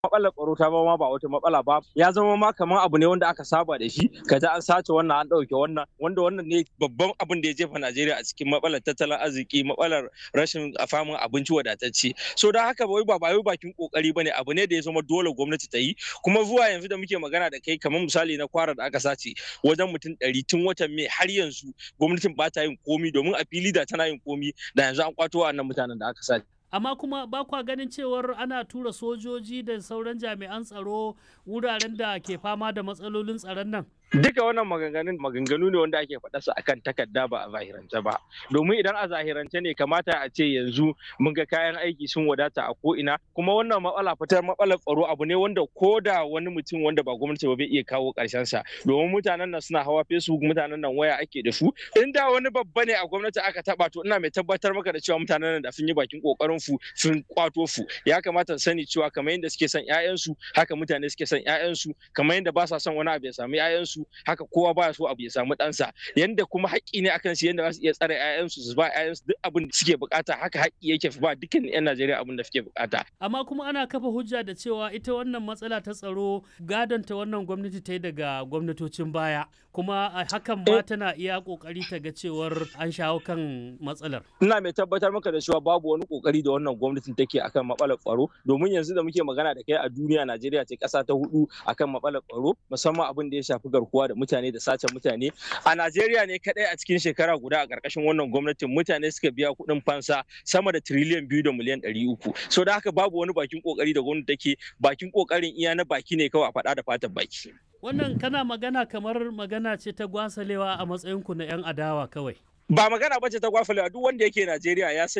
matsalar tsaro ta ma ba wata matsala ba ya zama ma kamar abu ne wanda aka saba da shi kaza an sace wannan an ɗauke wannan wanda wannan ne babban abin da ya jefa Najeriya a cikin matsalar tattalin arziki matsalar rashin famin abinci wadatacce so da haka wai ba wai bakin kokari bane abu ne da ya zama dole gwamnati ta yi kuma zuwa yanzu da muke magana da kai kamar misali na kwara da aka sace wajen mutum ɗari tun watan mai har yanzu gwamnatin ba ta yin komi domin a fili da tana yin komi da yanzu an kwato wa'annan mutanen da aka sace amma kuma ba kwa ganin cewar ana tura sojoji da sauran jami'an tsaro wuraren da ke fama da matsalolin tsaron nan duka wannan maganganun maganganu ne wanda ake faɗa su akan takarda ba a zahirance ba domin idan a zahirance ne kamata a ce yanzu mun ga kayan aiki sun wadata a ko'ina kuma wannan matsala fitar matsalar tsaro abu ne wanda ko da wani mutum wanda ba gwamnati ba bai iya kawo ƙarshen sa domin mutanen nan suna hawa facebook mutanen nan waya ake da su in da wani babba ne a gwamnati aka taba to ina mai tabbatar maka da cewa mutanen nan da sun yi bakin kokarin su sun kwato su ya kamata sani cewa kamar yadda suke son ƴaƴansu haka mutane suke son ƴaƴansu kamar yadda ba sa son wani abu ya samu ƴaƴansu haka kowa ba so abu ya samu ɗansa yanda kuma haƙƙi ne akan su yanda za su iya tsare ƴaƴansu su ba ƴaƴansu duk abin da suke bukata haka haƙƙi yake ba dukkan ƴan Najeriya abin da suke bukata amma kuma ana kafa hujja da cewa ita wannan matsala ta tsaro gadon ta wannan gwamnati ta yi daga gwamnatocin baya kuma hakan ma tana iya kokari ta ga cewar an shawo kan matsalar ina mai tabbatar maka da cewa babu wani kokari da wannan gwamnatin take akan matsalar tsaro domin yanzu da muke magana da kai a duniya Najeriya ce ƙasa ta hudu akan matsalar tsaro musamman abin da ya shafi garkuwa da mutane da sace mutane a Najeriya ne kadai a cikin shekara guda a ƙarƙashin wannan gwamnatin mutane suka biya kuɗin fansa sama da tiriliyan biyu da miliyan ɗari uku so da haka babu wani bakin kokari da gwamnati take bakin kokarin iya na baki ne kawai a faɗa da fatan baki wannan kana magana kamar magana ce ta gwasalewa a matsayinku na 'yan adawa kawai ba magana bace ta gwafalewa duk wanda yake Najeriya ya